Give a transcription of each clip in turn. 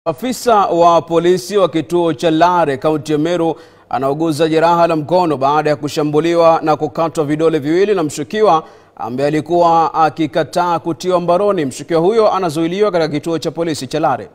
Afisa wa polisi wa kituo cha Lare kaunti ya Meru anauguza jeraha la mkono baada ya kushambuliwa na kukatwa vidole viwili na mshukiwa ambaye alikuwa akikataa kutiwa mbaroni. Mshukiwa huyo anazuiliwa katika kituo cha polisi cha Lare.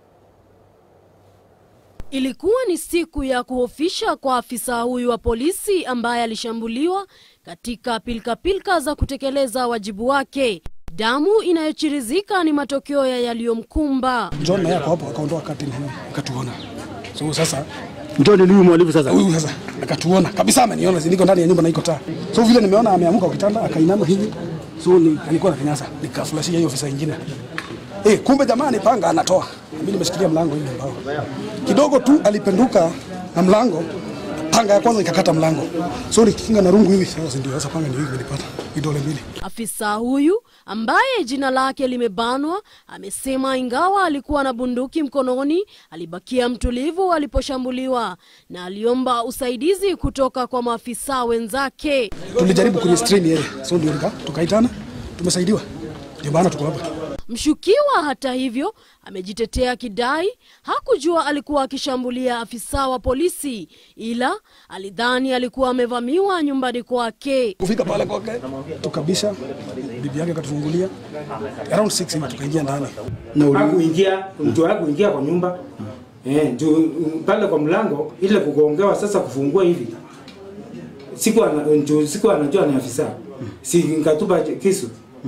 Ilikuwa ni siku ya kuhofisha kwa afisa huyu wa polisi ambaye alishambuliwa katika pilkapilka za kutekeleza wajibu wake. Damu inayochirizika ni matokeo ya yaliyomkumba. John naye ako hapo akaondoa kati na akatuona. So sasa Njoo ni huyu mwalimu sasa. huyu sasa akatuona kabisa, ameniona si niko ndani ya nyumba na iko taa. So vile nimeona ameamka kwa kitanda akainama hivi, so ni alikuwa na kinyasa, nikaflashia hiyo ofisa nyingine. Eh, kumbe jamani panga anatoa. Mimi nimeshikilia mlango hivi mbao. Kidogo tu alipenduka na mlango, panga ya kwanza ikakata mlango. So nikikinga na rungu hivi sasa ndio sasa panga ndio hivi nilipata vidole mbili. Afisa huyu ambaye jina lake limebanwa amesema ingawa alikuwa na bunduki mkononi, alibakia mtulivu aliposhambuliwa na aliomba usaidizi kutoka kwa maafisa wenzake. Tulijaribu kwenye stream yeye. So ndio nika tukaitana, tumesaidiwa. Ndio maana tuko hapa. Mshukiwa hata hivyo amejitetea kidai hakujua alikuwa akishambulia afisa wa polisi, ila alidhani alikuwa amevamiwa nyumbani kwake. kufika pale kwake tukabisha, bibi yake akatufungulia around 6 hivi tukaingia ndani. Na uli- hakuingia mtu hakuingia kwa nyumba eh, juu mm, pale kwa mlango ile kugongewa sasa kufungua hivi siku ana, juu siku anajua ni afisa si nikatupa kisu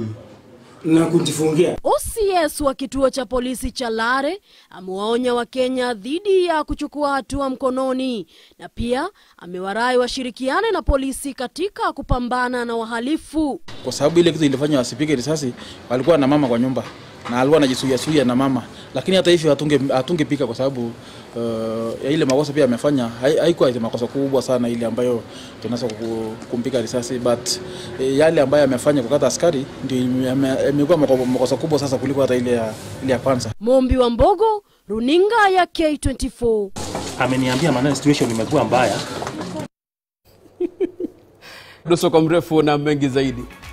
na kujifungia OCS wa kituo cha polisi cha Lare amewaonya Wakenya dhidi ya kuchukua hatua mkononi na pia amewarai washirikiane na polisi katika kupambana na wahalifu. kwa sababu ile kitu ilifanya wasipige risasi, walikuwa na mama kwa nyumba na alikuwa anajisuia suia na mama, lakini hata hivyo hatunge hatungepika kwa sababu uh, ya ile makosa pia amefanya hai- haikuwa ile makosa kubwa sana ile ambayo tunaweza ku- kumpiga risasi, but eh, yale ambayo amefanya kukata askari ndio ime- ame- imekuwa mako- makosa kubwa sasa kuliko hata ile ya, ile ya kwanza. Mombi wa Mbogo, runinga ya K24. ameniambia maana situation imekuwa mbaya Duso kwa mrefu na mengi zaidi.